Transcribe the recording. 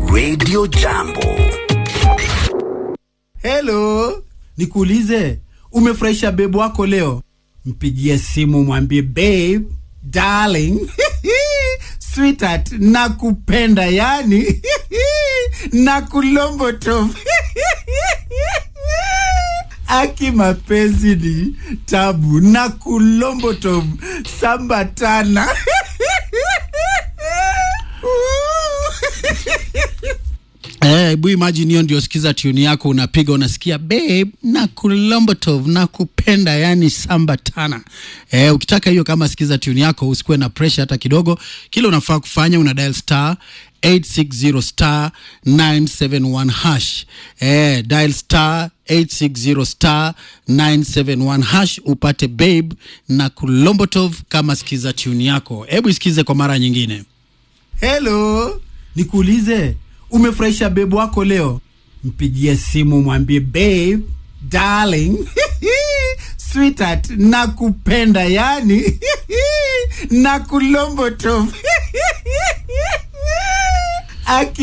Radio Jambo. Hello, nikuulize, umefurahisha babe wako leo? Mpigie simu mwambie babe, darling, sweetheart, nakupenda yani nakulombotof aki mapenzi ni tabu na kulombotof sambatana Eh, hebu imagine hiyo ndio sikiza tune yako unapiga unasikia babe na kulombotov na kupenda yani sambatana. Eh, ukitaka hiyo kama sikiza tune yako usikuwe na pressure hata kidogo. Kile unafaa kufanya una dial star 860 star 971 hash. Eh, dial star 860 star 971 hash upate babe na kulombotov kama sikiza tune yako. Hebu isikize kwa mara nyingine. Hello, nikuulize, umefurahisha babe wako leo? Mpigie simu mwambie babe, darling, sweetheart, nakupenda yani nakulombotof aki